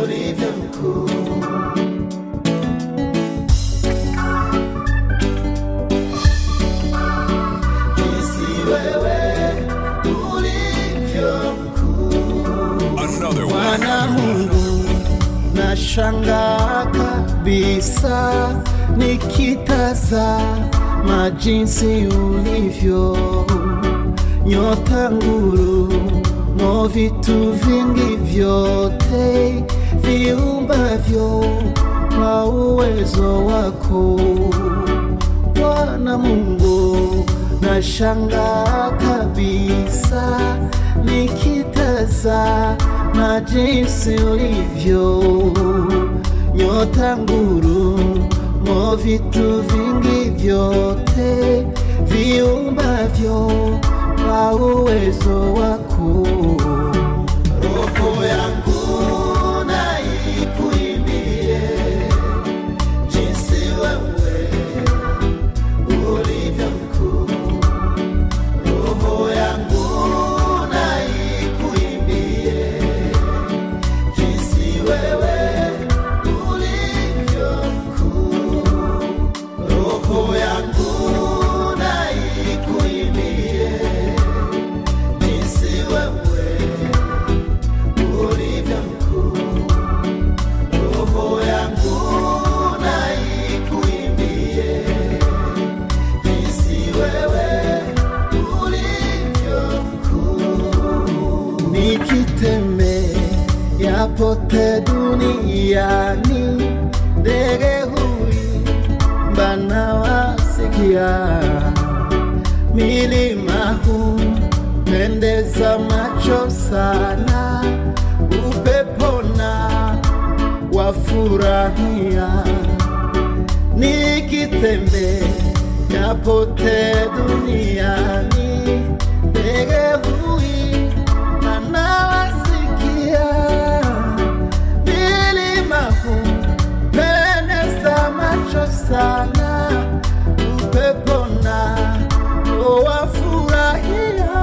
ulivyo mkuu. Jinsi wewe ulivyo mkuu. Another one. Bwana Mungu, nashangaa kabisa nikitazama jinsi ulivyo nyota nguru mo vitu vingi vyote viumbavyo kwa uwezo wako Bwana Mungu, nashangaa kabisa nikitazama jinsi ulivyo nyota nguru mo vitu vingi vyote viumbavyo kwa uwezo wako. Roho yangu na ikuimbie jinsi wewe ulivyo mkuu. Roho yangu na ikuimbie jinsi wewe ulivyo mkuu. Roho yangu na ikuimbie jinsi wewe ulivyo mkuu. Roho yangu na ikuimbie jinsi wewe ulivyo mkuu. Nikitembea pote duniani, ndege huimba na wasikia, milima hupendeza macho sana, upepona wafurahia nikitembea pote duniani, ndege huimba na wasikia, milima hupendeza macho sana, upepo na wafurahia.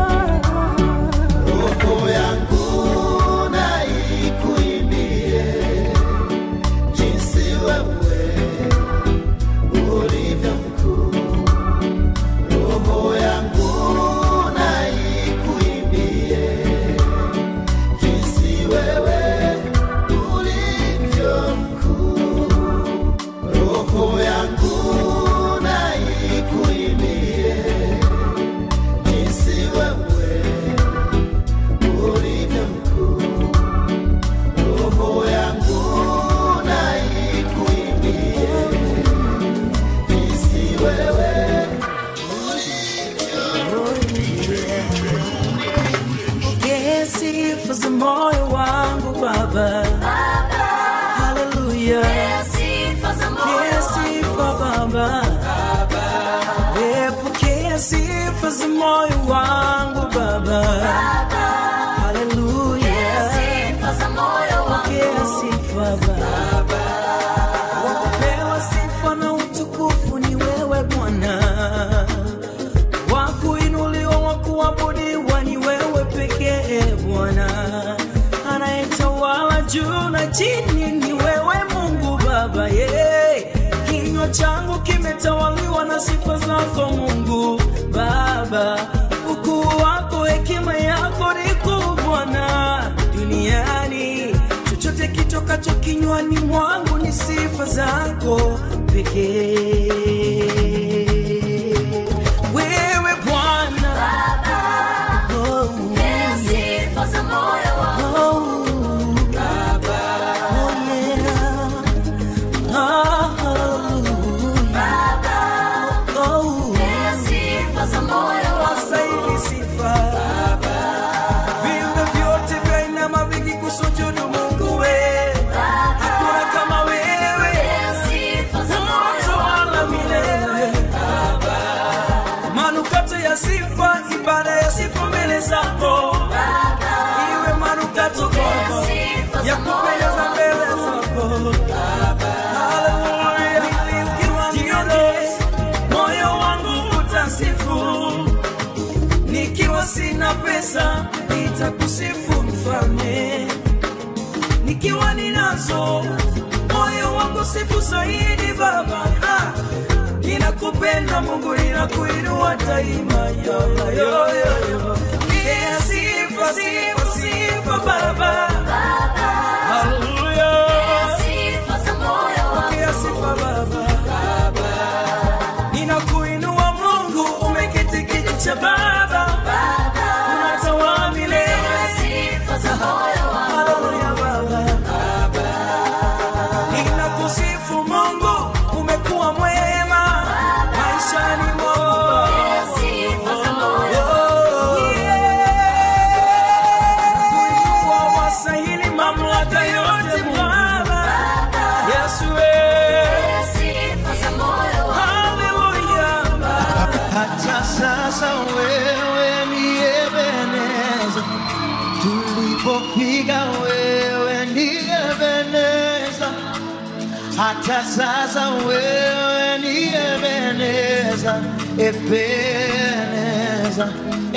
Roho yangu na ikuimbie jinsi wewe ulivyo mkuu. Roho yangu na ikuimbie jinsi wewe ulivyo mkuu. Roho yangu na ikuimbie jinsi wewe ulivyo mkuu. Roho yangu na ikuimbie jinsi wewe Pokea sifa za moyo wangu Baba. Haleluya. Pokea sifa Baba. Eh, Pokea sifa za moyo wangu Baba. Haleluya. Pokea sifa Baba. Wakupewa sifa na utukufu ni wewe Bwana wakuinuliwa wakuabudiwa ni wewe pekee Bwana, anayetawala juu na chini ni wewe Mungu Baba ye kinywa changu kimetawaliwa na sifa zako Mungu Baba, ukuu wako, hekima yako ni kuu Bwana duniani, chochote kitokacho kinywani mwangu ni sifa zako pekee wewe Bwana oh, oh, yeah. Ah, hallelujah. Oh, wastahili sifa. Viumbe vyote vyainama vikikusujudu Mungu we. Hakuna kama wewe. Unatawala milele. Manukato ya sifa, ibada ya sifa mbele zako. Iwe manukato kwako ya kupendeza mbele zako. Hallelujah. Ukiwa mnyonge, moyo wangu utasifu. Nikiwa sina pesa, nitakusifu mfalme. nikiwa ninazo moyo wangu sifu zaidi baba ah, ninakupenda mungu ninakuinua daima yo, yo, yo, yo. Yeah, sifa sifa sifa baba Hallelujah. Pokea sifa baba ninakuinua mungu umeketi kiti cha baba unatawala milele Haleluya baba ninakusifu mungu umekuwa mwema maishani mwangu kuinua wasahili mamlaka yote baba yesu haleluya hata sasa wewe ni Ebeneza, tulipofika wewe ni Ebeneza, hata sasa wewe ni Ebeneza, Ebeneza,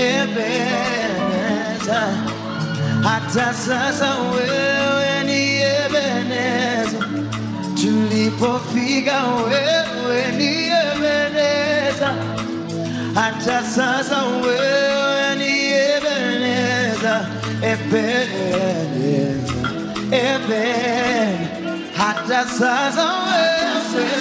Ebeneza, hata sasa wewe ni Ebeneza tulipofika wewe ni Ebeneza, hata sasa wewe ni Ebeneza, Ebeneza, Eben, hata sasa wewe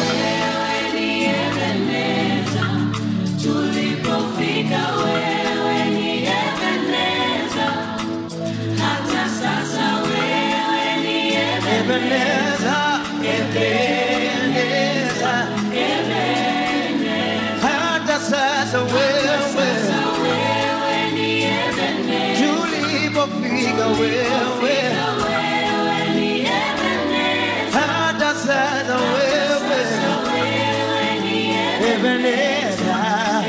Ebeneza, Ebeneza, hata sasa wewe tulipofika wewe hata sasa wewe Ebeneza,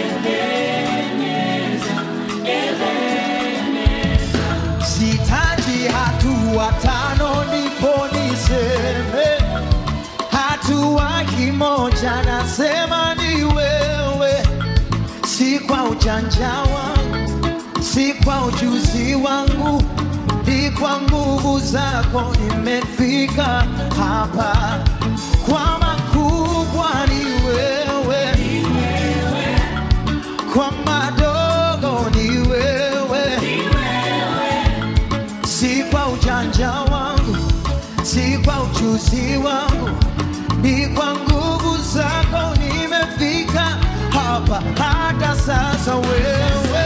sitaji hatua tano ndipo niseme hatua kimoja nasema ni wewe si kwa ujanja wangu si kwa ujuzi wangu ni kwa nguvu zako nimefika hapa kwa makubwa ni wewe kwa madogo ni wewe si kwa ujanja wangu, si kwa ujuzi wangu, ni kwa nguvu zako nimefika hapa. Hata sasa wewe,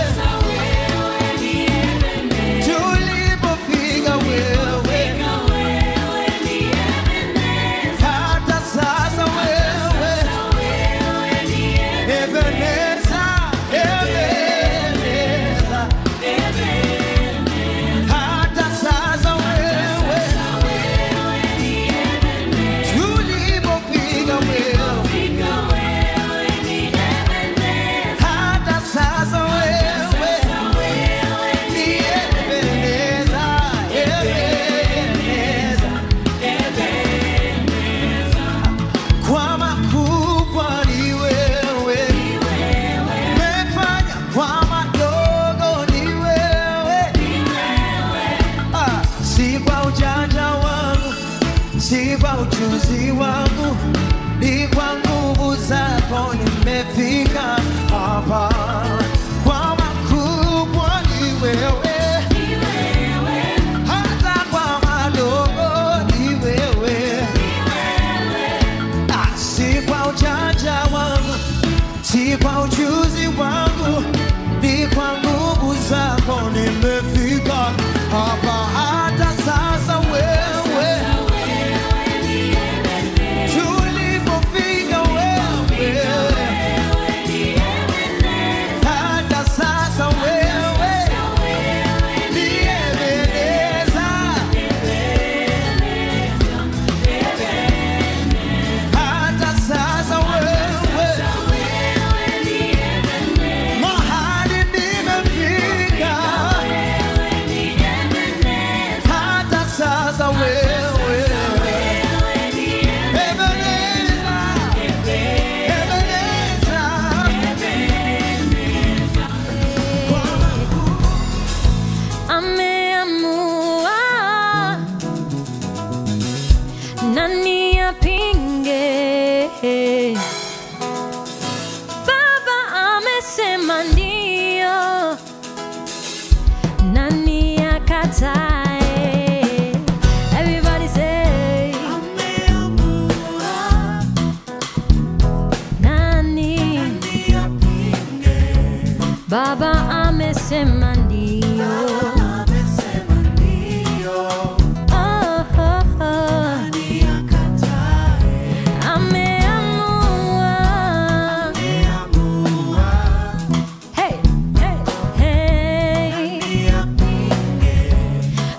tulipofika wewe, hata sasa wewe, Ebeneza, Ebeneza, hata sasa wewe tulipofika wewe hata sasa wewe ni Ebeneza, Ebeneza. Kwa makubwa ni wewe, umefanya kwa madogo ni wewe, Ah, si kwa ujanja wangu, si kwa ujuzi wangu, ni kwa nguvu zako nimefika hapa. Kwa makubwa ni wewe, hata kwa madogo ni wewe, Ah, si kwa ujanja wangu, si kwa ujuzi wangu, ni kwa nguvu zako nimefika hapa. Hata sasa wewe tulipofika wewe, hata sasa wewe ni Ebeneza, hata sasa wewe mahali nimefika, hata sasa wewe Ebeneza, Ebeneza. ameamua akatae. Everybody say, nani? Baba amesema ndio. Oh, oh, oh. Ameamua. Hey, hey, hey.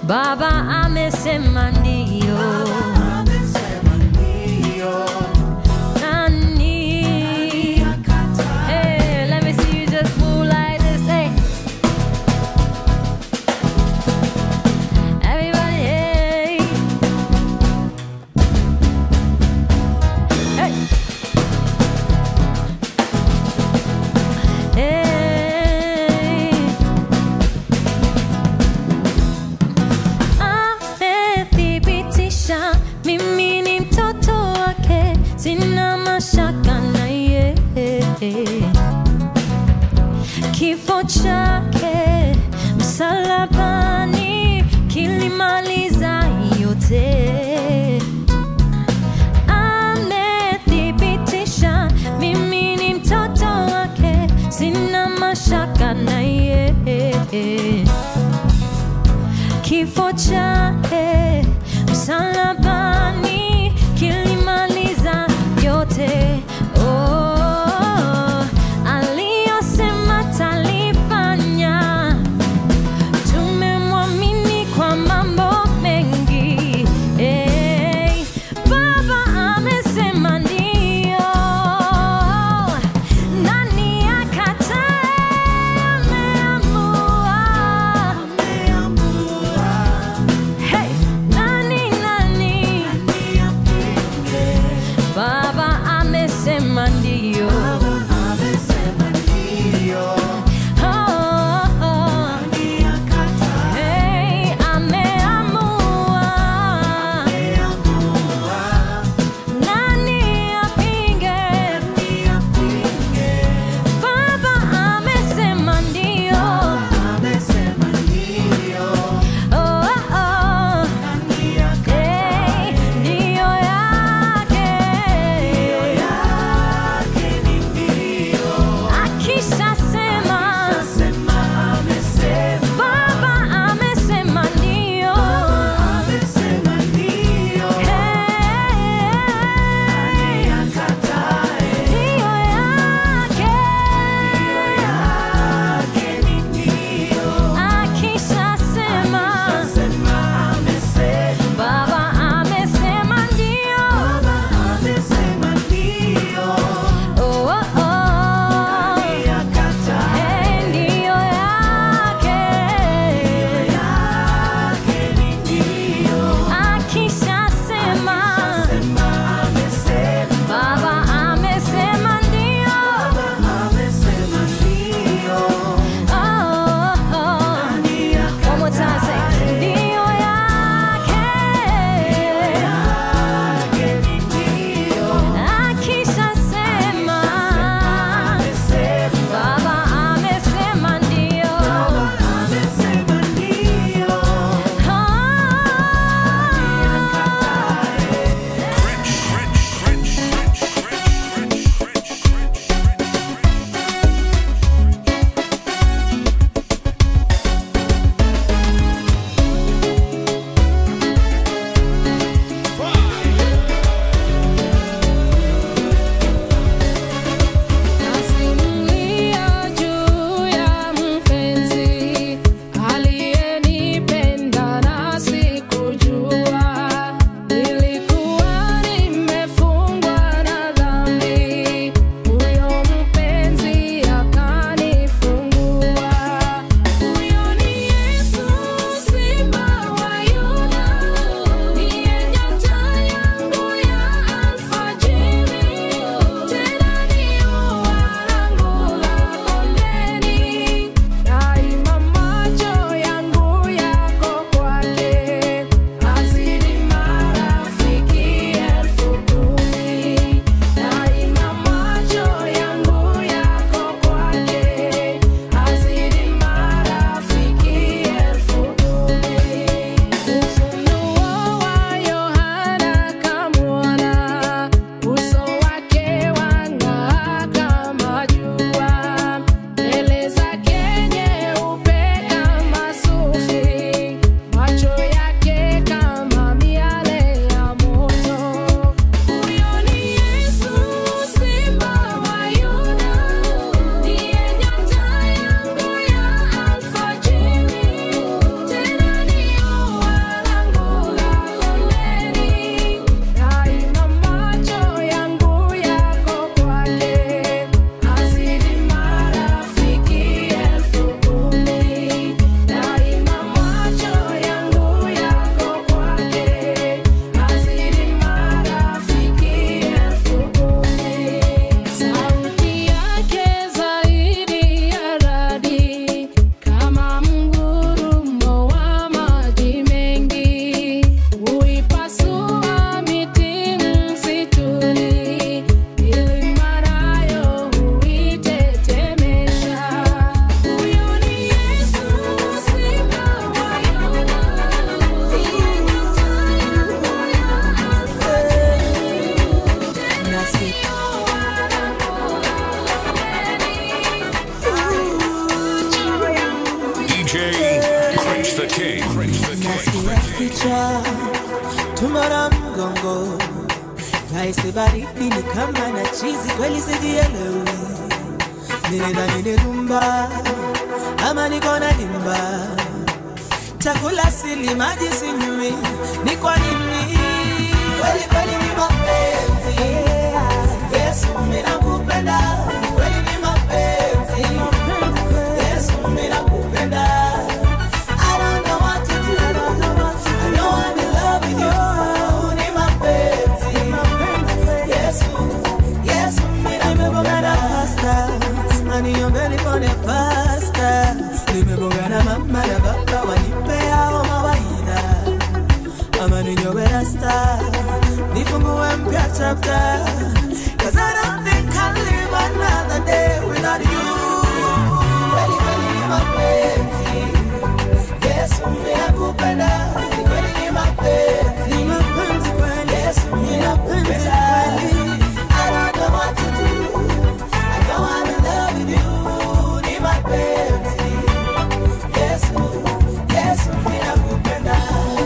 tumara mgongo Naisi baridi ni kama na chizi kweli sijielewi Nilidhani ni rumba ama niko na dimba Chakula sili maji sinywi ni kwa nini Kweli kweli ni mapenzi Yesu mimi nakupenda Kweli ni mapenzi Yesu mimi nakupenda I don't know what to do I know I'm in love with you Ni mapenzi Yesu Yesu mimi nimebongana pasta Aniombeni nipone pasta Nimebongana mama na baba wanipea mawaidha ama ninyowe rasta nifungue mpya chapter Cause I don't think I'll live another day without you Kweli kweli ni mapenzi Yesu mimi nakupenda Ni kweli ni mapenzi Ni mapenzi kweli Yesu mimi nakupenda I don't know what to do I know I'm in love with you Ni mapenzi Yesu Yesu mimi nakupenda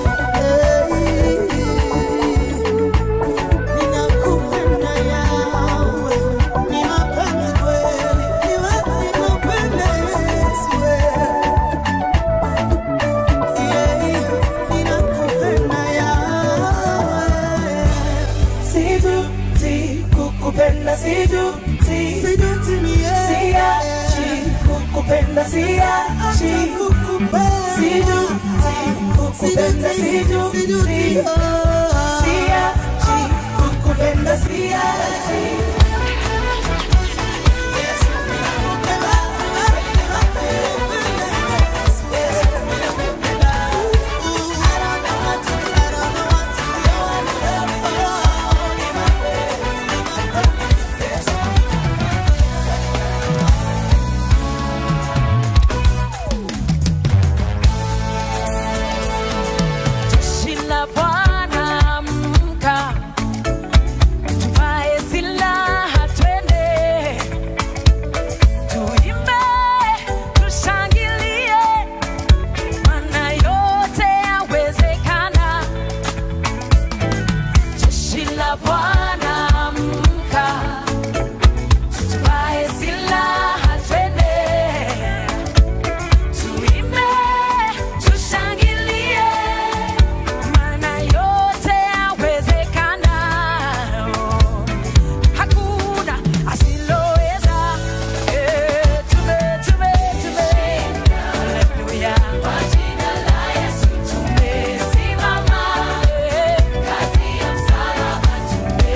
Ninakupenda yawe Ni mapenzi kweli Ni ninakupenda Yesu Ninakupenda yawe Sijuti kukupenda sijuti Sijuti mie Siachi kukupenda siachi Sijuti kukupenda sijuti Siachi kukupenda siachi Yesu ninakupenda Yesu ninakupenda I don't know what to do, I don't know what to do, I love you, ni mapenzi Yesu Jeshi la Bwana amka, tuvae silaha twende, tuimbe, tushangilie, maana yote yawezekana. Jeshi la Bwana amka, tuvae silaha twende, tuimbe, tushangilie maana yote yawezekana. Hakuna asiloweza. Eh, tume, tume, tume. Haleluya. Kwa jina la Yesu tumesimama. Eh, kazi ya msalaba tume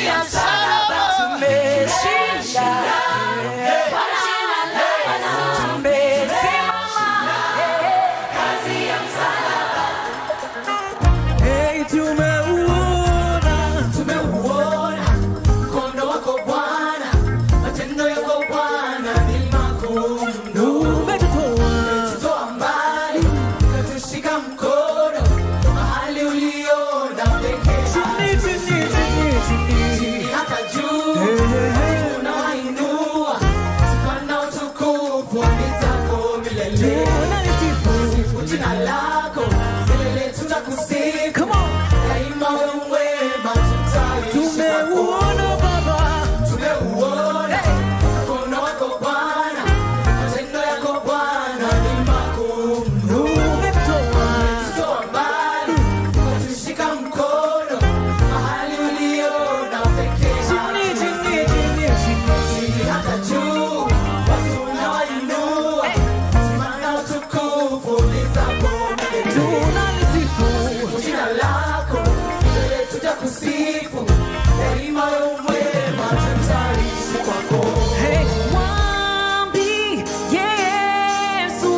ya msalaba tumeshinda kwa jina la Yesu tumesimama kazi ya msalaba Hey, tumeuona tumeuona mkono wako Bwana, matendo yako Bwana ni makuu mno. umetutoa Toa mbali ukatushika mkono mahali uliona pekee chini chini chini chini chini hata juu unawainua sifa na utukufu ni zako milele. tunalisifu Jina lako milele tutakusifu come on daima, wewe mwema tutaishi kwako. tumeuona baba Tumeuona mkono wako Bwana, matendo yako Bwana ni makuu mno. umetutoa Toa mbali ukatushika mkono mahali uliona pekee chini chini chini chini chini hata juu, watu unawainua, sifa na utukufu ni zako milele. tunalisifu Jina lako milele tutakusifu, daima wewe mwema, tutaishi kwako. Hey, mwambi Yesu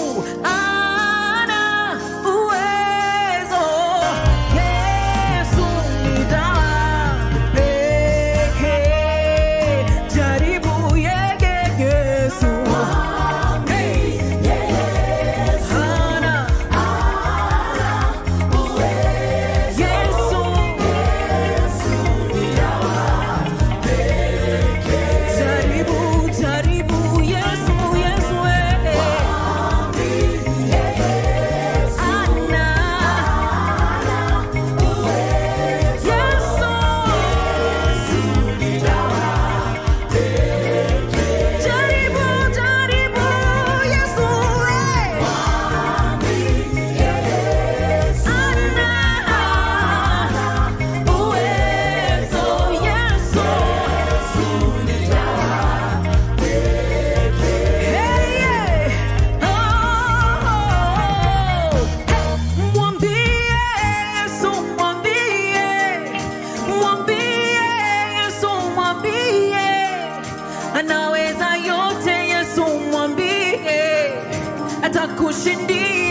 ana uwezo. Yesu ni dawa pekee. Jaribu yeye Yesu. Hey, ana Yesu. Jaribu, jaribu Yesu, Yesu eh. Ana Yesu. Jaribu, jaribu Yesu eh. Ana uwezo Yesu. Hey, yeah. Oh, hey. Mwambie Yesu, mwambie. Mwambie Yesu, mwambie. Anaweza yote Yesu mwambie atakushindia